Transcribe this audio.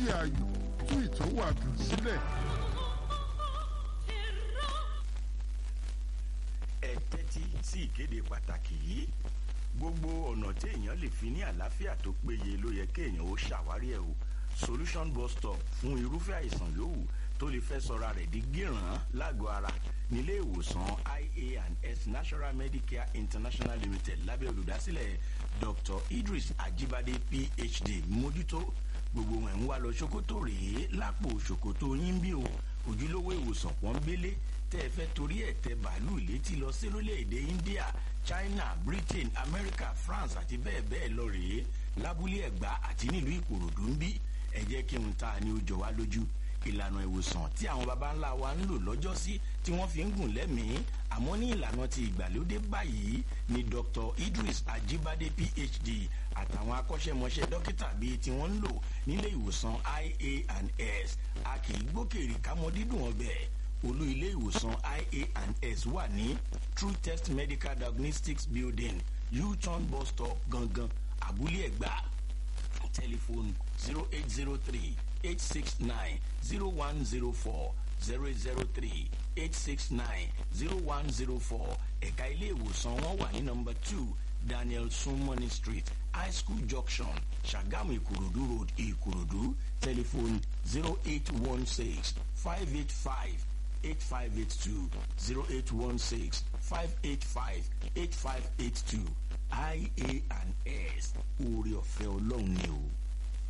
ayò tú ìtọ́wàdùn sílẹ̀. ẹ tẹ́tí sí ìkéde pàtàkì yìí gbogbo ọ̀nà tí èèyàn lè fi ní àlàáfíà tó péye ló yẹ kéèyàn ó ṣàwárí ẹ̀ o solution bus stop fún irúfẹ́ àìsàn yòówù tó lè fẹ́ sọra rẹ̀ di gíràn lágọ̀ọ́ ara nílé ìwòsàn ia and s national medicare international limited lábẹ́ olùdásílẹ̀ dr idris ajibade phd mójútó gbogbo wọn ń wá lọ ṣòkòtò rèé lápò ṣòkòtò yín bí o ojúlówó ìwòsàn pọ́nbélé tẹ́ ẹ fẹ́ torí ẹ̀ tẹ bàálù létí lọ sí lórílẹ̀‐èdè india china britain america france àti bẹ́ẹ̀ bẹ́ẹ̀ lọ rèé lábúlé ẹ̀gbá àti nílùú ìkòròdú ń bí ẹ jẹ́ kí n ta ni ó jọ wá lójú ìlànà ìwòsàn tí àwọn baba ńlá wa ń lò lọ́jọ́sí tí wọ́n fi ń gùn lẹ́mìí àmọ́ ní ìlànà ti ìgbàlódé báyìí ni dr idris ajibade phd àtàwọn akọ́ṣẹ́mọṣẹ́ dókítà bíi tí wọ́n ń lò nílé ìwòsàn ia and s a kì í gbókèrè kámọ́ dídùn ọbẹ̀ olú ilé ìwòsàn ia and s wà ní true test medical diagnostics building u-turn bus stop gangan abúlé ẹ̀gbá telephone zero eight zero three eight six nine zero one zero four zero zero three eight six nine zero one zero four ẹ̀ka ilé ìwòsàn wọn wà ní nọmba two daniel sumoni street high school junction sagamu ìkòròdú road ìkòròdú telephone zero eight one six five eight five eight five eight two zero eight one six five eight five eight five eight two ia and s oore ọ̀fẹ́ ọlọ́run ni o.